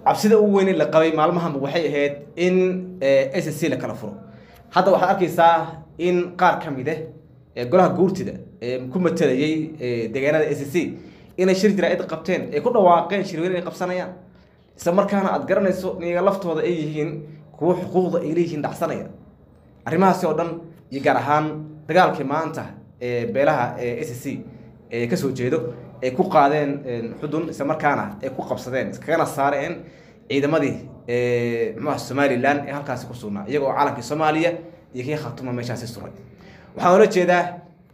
cabsida ugu weyn la qabay maalmahanba waxay ahayd in s c la kala furo hadda waxaad arkaysaa in qaar ka mid ah golaha guurtida ee ku matalayay deegaanada s c inay shir jaraa'id qabteen ay ku dhawaaqeen shirweyne ay qabsanayaan isla markaana aad garanayso niyaga laftooda ay yihiin kuwo xuquuqda ay leeyihiin dhacsanaya arrimahaasi oo dhan iyo gaar ahaan dagaalkii maanta ee beelaha s c ee kasoo jeedo ay ku qaadeen xudun isla markaana ay ku qabsadeen iskagana saareen ciidamadii mxuha somalilan ee halkaasi ku sugnaa iyagoo calankii soomaaliya iyo kii khatuma meeshaasi suray waxaan oola jeedaa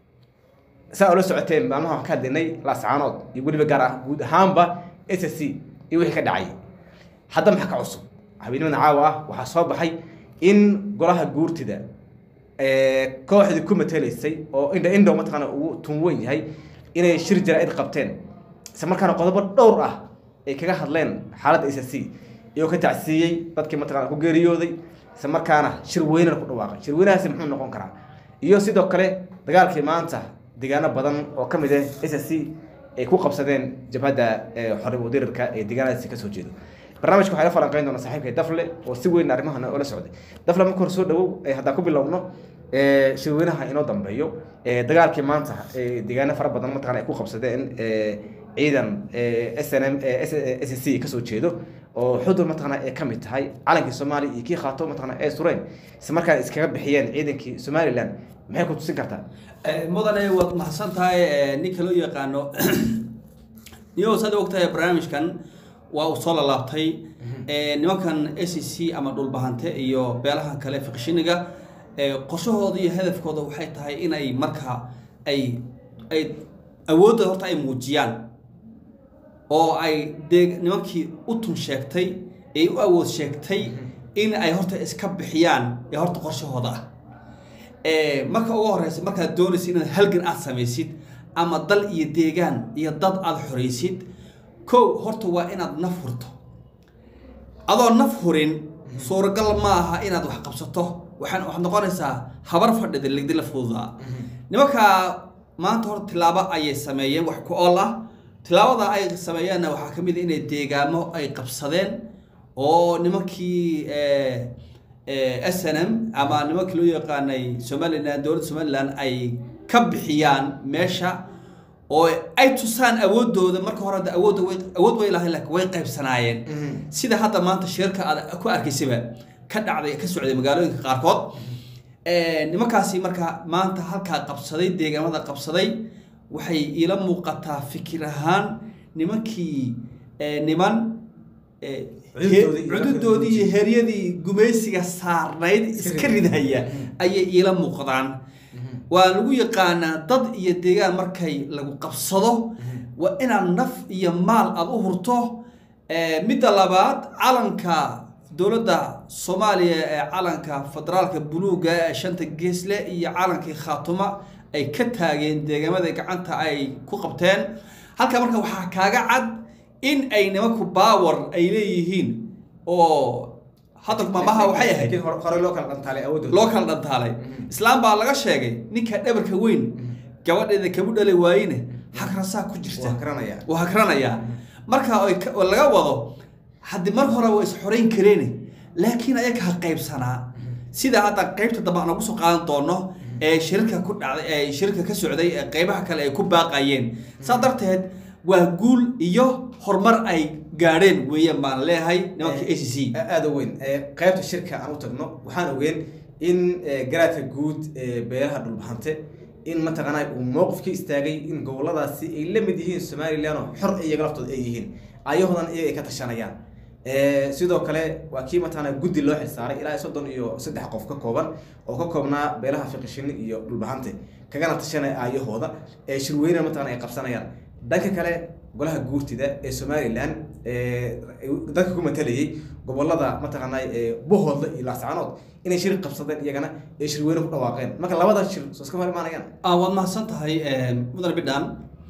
saa oola socoteen maalmaha waxaan ka hadlinay laascaanood iyo weliba gaar ah guud ahaanba s c iyo wixii ka dhacay hadda maxaa ka cusub habeenimadan caawa ah waxaa soo baxay in golaha guurtida kooxdii ku matelaysay oo indha indhow mataqaana ugu tun weyn yahay inay shir jaraa-id qabteen isla markaana qodobo dhowr ah ay kaga hadleen xaaladda s c iyagoo ka tacsiiyey dadkii mataqana ku geeriyooday isla markaana shir weynana ku dhawaaqay shir weynahaasi muxuu noqon karaa iyo sidoo kale dagaalkii maanta deegaano badan oo ka mid ah s c ay ku qabsadeen jabhadda xorib udirirka ee deegaanadaasi kasoo jeedo barnaamijka waxaa la falanqeyn doona saaxiibkay dafle oo si weyn arrimahan oola socday dafle marka hore soo dhawow haddaan ku bilowno shirweynaha inoo dambeeyo dagaalkii maanta deegaano fara badan mataqana ay ku qabsadeen ciidan s n m s c kasoo jeedo oo xudur mataqana ay kamid tahay calankii soomaaliya iyo kii khaato mataqana ay sureen isla markaana iskaga bixiyeen ciidankii somaliland maxay ku tusin kartaa mudane waad mahadsan tahay ninka loo yaqaano niyo saad ogtahay barnaamijkan waa uu soo lalaabtay nimankan s c ama dhulbahante iyo beelaha kale fiqshiniga qorshahooda iyo hadafkooda waxay tahay inay markaa ay ay awoodda horta ay muujiyaan oo ay dee nimankii u tun sheegtay ay u awood sheegtay in ay horta iska bixiyaan ee horta qorshahooda ah marka ugu horeysa markaad doonaysa inaad halgan aad samaysid ama dal iyo deegaan iyo dad aada xoraysid kow horta waa inaad naf hurto adoo naf hurin suuragal ma aha inaad wax qabsato waxaan waxaad noqonaysaa habar fadhida ligdi la fududaa nimankaa maanta horta tilaabo ayay sameeyeen wax ku ool ah tilaabada ay sameeyeenna waxaa ka mid a inay deegaamo ay qabsadeen oo nimankii s n m ama nimankii loo yaqaanay somalilan dowladda somalilan ay ka bixiyaan meesha oo ay tusaan awoodooda marka hore hadda awoodda way awood way lahayn laakiin way qaybsanaayeen sida hadda maanta shirka aad ku arkaysaba ka dhacday ka socday magaalooyinka qaarkood nimankaasi marka maanta halkaa qabsaday deegaamada qabsaday waxay iila muuqataa fikir ahaan nimankii niman cududoodii iyo heryadii gumaysiga saarnayd iska ridhaya ayay iila muuqdaan waa lagu yaqaanaa dad iyo deegaan markay lagu qabsado waa inaad naf iyo maal aada u hurto midda labaad calanka dowladda soomaaliya ee calanka federaalka buluuga ee shanta geesle iyo calankii khaatuma ay ka taageen deegaamada gacanta ay ku qabteen halka marka waxaa kaaga cad in ay nimanku baawar ay leeyihiin oo hadda maamaha waxay ahayd hore loo kala dhantaalay awoodooda loo kala dhantaalay islaam baa laga sheegay ninka dhabarka weyn gabadheeda kabu dhalay waayine hakrasaa ku jirta waa garanaya waa hakranayaa marka oo laga wado haddii mar hore waa is xorayn kareene laakiin ayaga ha qaybsanaa sida hadda qaybta dambe aan ugu soo qaadan doono ee shirka ku dhacday ee shirka ka socday ee qaybaha kale ay ku baaqayeen saa darteed waa guul iyo horumar ay gaadheen weeyaan baan leeyahay nimanka a c c aada u weyn qaybta shirka aan u tagno waxaan ogeen in garaadka guud ee beelaha dhulbahante in mataqaanaa uu mowqif ka istaagay in goboladaasi ay la mid yihiin somalilan oo xor iyaga laftooda ay yihiin ayahoodan iyaga ay ka tashanayaan sidoo kale waa kii mataqaanaa guddi loo xilsaaray ilaa soddon iyo saddex qof ka kooban oo ka koobnaa beelaha fiqishini iyo dhulbahante kagana tashanaya aayahooda ee shirweyne mataqana ay qabsanayaan dhanka kale golaha guurtida ee somalilan dadka ku matalayay gobolada mataqaanaa bohoodla iyo laascaanood inay shir qabsadeen iyagana ee shirweyne ku dhawaaqeen marka labada shir soo iska hor imaanayaan waad mahadsan tahay mudan bidhan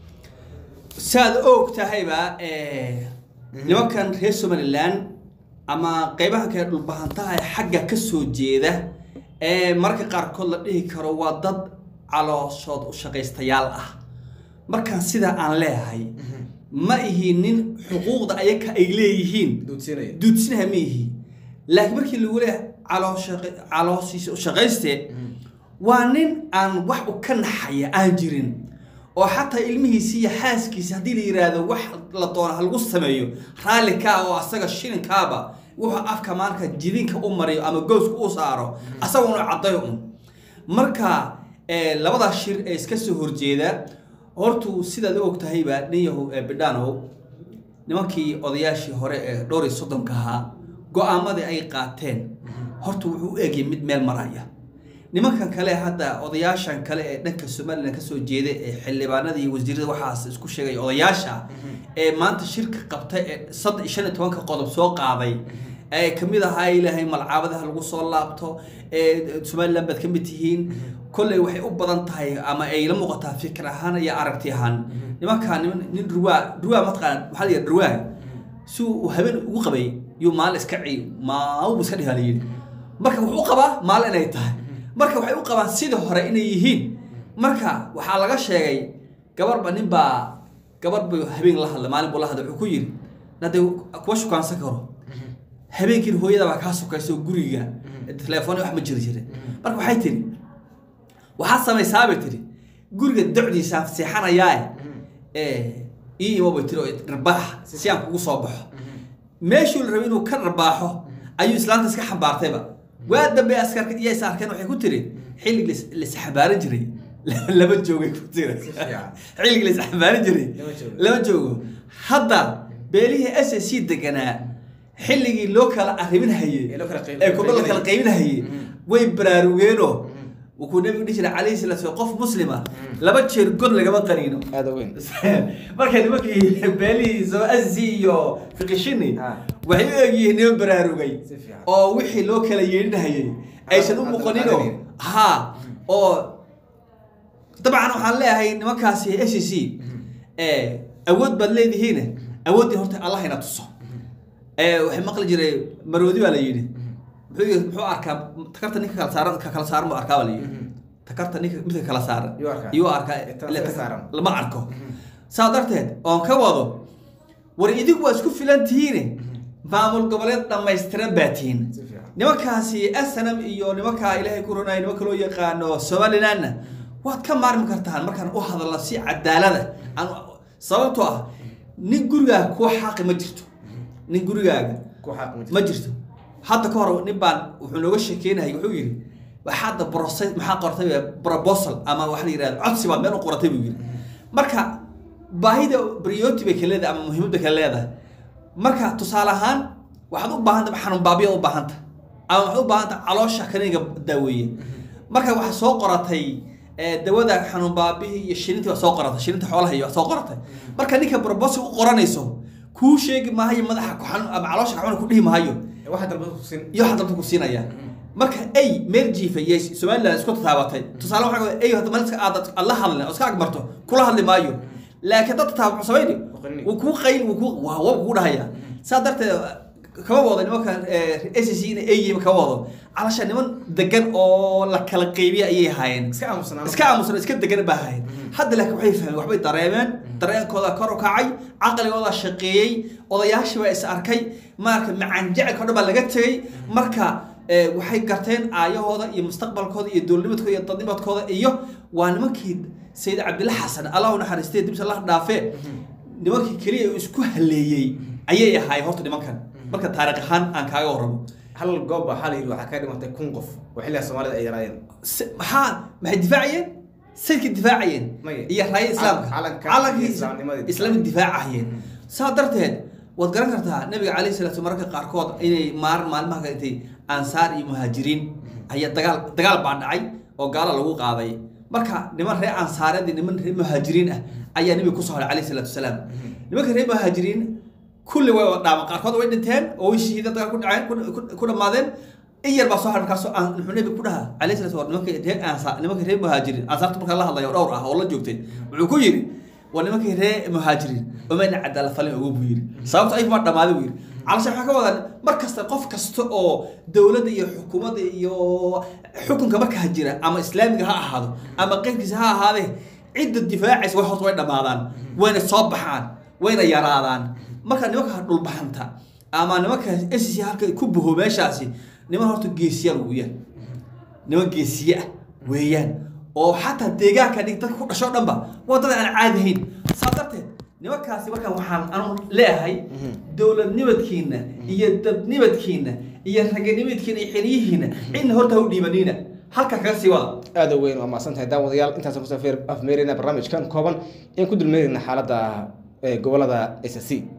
saad og tahayba nimankan reer somalilan ama qeybaha kale dhulbahantaha ee xagga kasoo jeeda ee mararka qaarkood la dhihi karo waa dad calooshood u shaqaystayaal ah markaan sidaa aan leeyahay ma ihi nin xuquuqda ayaka ay leeyihiin duudsiinaya duudsinaha ma ihi laakiin markii lagu leeyahay calooshiisa shaqayste waa nin aan wax u ka naxaya aan jirin oo xataa ilmihiisi iyo xaaskiisa haddii la yidhaahdo wax la doono ha lagu sameeyo raalli kaa oo asaga shilinkaaba wuxuu afka maanka jidinka u mariyo ama gooska u saaro asaguna caddayo un marka labadaa shir ee iska soo horjeeda hortu sidaad u og tahayba nin yahu bidhanow nimankii odayaashii hore ee dhowr iyo soddonka ahaa go-aamadii ay qaateen horta wuxuu u egya mid meel maraya nimankan kale hadda odayaashan kale ee dhanka somalilan kasoo jeeda ee xildhibaanada iyo wasiirada waxaas isku sheegay odayaasha ee maanta shirka qabta ee sad shan iyo tobanka qodob soo qaaday ee kamid ahaa ilaahay malcaabadaha lagu soo laabto ee somalilan baad kamid tihiin kolley waxay u badan tahay ama ay la muuqataa fikir ahaan iyo aragti ahaan nimankaa niman nin ruwaa ruwaa mataqaan maxaa la yidhaha ruwaa si uu habeen ugu qabay yuu maalin iska ciy maawbu iska dhihaa la yidhi marka wuxuu u qabaa maalin inay tahay marka waxay u qabaan sidii hore inay yihiin marka waxaa laga sheegay gabarba nin baa gabar buu habeen la hadlay maalin buu la hadlay wuxuu ku yidhi nade kuwa shukaansan karo habeenkiin hooyada baa kaa sokaysa oo guriga telefoon wax ma jiri jirin marka waxay tiri waxaad samaysaabay tiri guriga docdiisaan seexanayaa ii imo bay tiri oo dharbaax si aan kugu soo baxo meeshuu la rabay inuu ka dharbaaxo ayuu islaanta iska xambaartayba waa dambe askarka iyo is arkeen waxay ku tiri xillig laisxambaaran jiray lama joogay ku tiri xillig laisxambaaran jiray lama joogo hadda beelihii s s c deganaa xilligii loo kala arrimin hayey ee kuba la kala qaybin hayey way baraarugeenoo wuxuu nabigu dhihi jiray calayhi salatu slam qof muslima laba jeer god lagama qaniino aada weyn marka nimankii beelihii soo asi iyo fiqishini waxay u egyihiin niman baraarugay oo wixii loo kala yeedhinahayay aysan u muuqaninoo ha oo dabcan waxaan leeyahay nimankaasi s c awood baad leedihiin awooddii horta allah ina tuso waxay maqli jiray maroodi baa la yidhi muxuu muxuu arkaa takarta ninka kala saaran ka kala saaran buu arkaa baa la yidhi takarta ninka midka kala saaran Yuu arkaa. yuu arkaa Takarta ile ka tak- saaran. lama arko saa darteed oon ka wado war idigu waa isku filan tihiine maamul goboleed dhammaystiran baa tihiin Si fiican. nimankaasi snm iyo nimankaa ilaahay ku runay nimanka loo yaqaano somalilandna waad ka maarmi kartaan markaan u hadalno si cadaalada aan sababtoo ah nin gurigaaga kuwa xaqi ma jirto nin gurigaaga ku xaq ma ma jirto hadda ka hor nin baan wuxuu nooga sheekeynayay wuxuu yidhi waxaadda brose maxaa qortay proposal ama waxa la yidhahda codsi baad meel u qoratay buu yidhi marka baahida priority bay kala leedahay ama muhiimad bay kala leedahay marka tusaale ahaan waxaad u baahanta xanuun baabiya u baahanta ama waxaad u baahanta caloosha kaniga daaweeye marka waxaa soo qoratay eh, dawada xanuun baabihii iyo shilintii waa soo qoratay shilinta xoolaha iyo waa soo qoratay marka ninka proposal u qoranayso kuu sheegi maayo madaxa ku xanuun ama caloosha ka xanuun ku dhihi maayo waxa dalba ku sin iyo waxa dalka ku siinaya marka ay meel jiifa iyo somaliland isku tataabatay tusaale waxaa ka ay hadda maliska aad aad la hadlin oo iska agmarto kula hadli maayo laakiin dad tataaba muxuu samayni Waqrini. wuu kuu qayn wuu kuu waa waa kuu dhahaya saa darteed kama wado nimanka s c in ay yihiin kama wado calasha niman degan oo la kala qeybiya ayay ahaayeen iska aamusnaa iska aamusan iska degan baa ahayd hadda laakiin waxay fahmeen waxbay dareemeen dareenkooda kor u kacay caqligooda shaqeeyey odayaashii baa is arkay marka macaan jecelka o dhan baa laga tegey marka eh, waxay garteen aayahooda iyo mustaqbalkooda iyo dowladnimadkooda iyo dadnimadkooda iyo waa nimankii sayid cabdilla xasan allah u naxariistay dibs allah dhaafee nimankii keliya uu isku haleeyey ayay ahaayeen horta nimankan marka taariikh ahaan aan kaaga warramo hal goob baa waxaa la yidhi waxaa ka dhimatay kun qof oo xilliga soomaalida ay yaraayeen Se- maxaa maxay difaacayeen sayidka difaacayeen Maya. iyo raaya islaamka Calanka calankii iyo islaamnimadii. islaamka difaacahayeen saa darteed waad garan kartaa nabiga calayhi salaatu mararka qaarkood inay maalin maalmaha ka intay ansaar iyo muhaajiriin ayaa dagaal dagaal baa dhacay oo gaala lagu qaaday marka niman reer ansaareed iyo niman reer muhaajiriin ah ayaa nabiga kusoo haray calayhi salaatu wasalaam nimanka reer muhaajiriin kulli way wada dhaaman qaarkood way dhinteen oo way shahiideen dagaal ku dhaceen ku- ku- ku dhammaadeen in yar baa soo haray markaasoo aan muxuu nabiga ku dhahaa calayhi salaatu wa nimanka reer ansaar nimanka reer muhaajiriin ansaarta markaa la hadlayo dhowr ah oo la joogtay wuxuu ku yidhi waa nimankii reer muhaajiriin omayna cadaala falin ugu buu yidhi sababto ay ma dhammaaday buu yidhi calasha waxaa ka wadaa mar kasta qof kasta oo dowladda iyo xukuumadda iyo xukunka markaa jira ama islaamiga ha ahaado ama qeyrkiisa ha ahaadee cidda difaacaysa way horta way dhammaadaan wayna soo baxaan wayna yaraadaan marka nimanka dhulbahanta ama nimanka s c halka ku buho meeshaasi niman horta geesiyaal weeyaan niman geesiye ah weeyaan oo xataa deegaanka dhig dadka ku dhasho dhanba waa dad aan caadi ahayn saa darteed nimankaasi markaan waxaan anu leeyahay dowladnimadkiina iyo dadnimadkiina iyo raganimadkiina iyo xiliyihiina cidna horta ha u dhiibanina halka kaga sii wada aada u weyn waa mahadsan tahay daawadayaal intaasaan kusoo afmeerina barnaamijkan kooban ayaan ku dulmeerina xaaladda gobolada s c